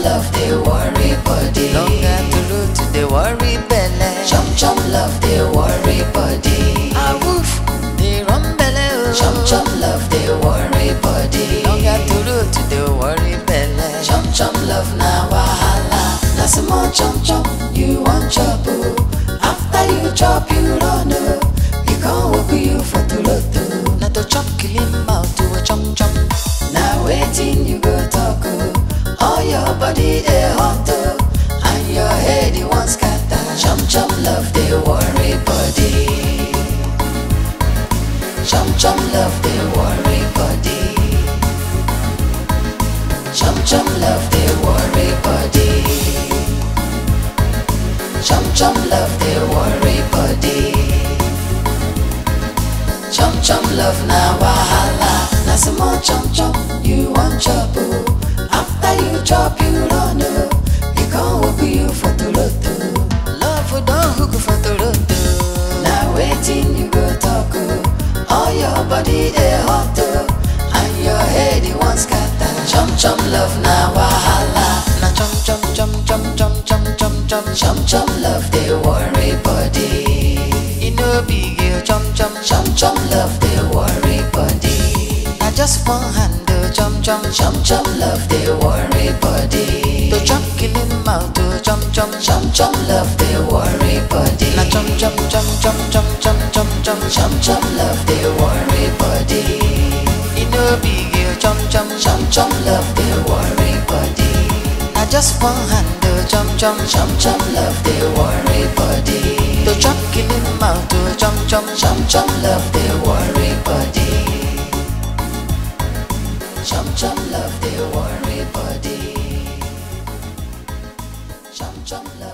love dey worry body. Longer to road to the worry belle. Chum chum love dey worry body. A woof, they run belle. oh. Chum chum love dey worry body. Longer to road to the worry belle. Chum chum love na wahala. Na small chum chum you wan chop o. After you chop you run o. E come work you for toloto. Na to chop killing mouth to a chum chum. Na wetin you go talk o. All your body dey hot o. And your head e wan scatter. Chum chum love dey worry body. Chum chum love dey worry body. Chum chum love dey worry body. Chum chum love dey worry body. Chum chum love na wahala. Na small chum chum you wan chop o. After you chop you run o. E come work you for toloto. Love we don hook for Toronto. Na wetin you go talk o. All your body dey hot o. And your head e wan scatter. Chum chum love na wahala. Na chum chum chum chum chum chum chum chum. Chum chum love dey worry body. E no big you chum chum. Chum chum love dey worry body. Na just one hand oh, chum chum. Chum chum love dey worry body. To chop killing mouth to chum chum. Chum chum love dey worry body. Na chum chum chum chum chum chum chum chum. Chum chum love dey worry body. E no big you chum chum. Chum chum love dey worry body. Na just one hand oh, chum chum. Chum chum love dey worry body. To chop killing mouth to chum chum. Chum chum love dey worry body. Chum chum love dey worry body. Chum chum love.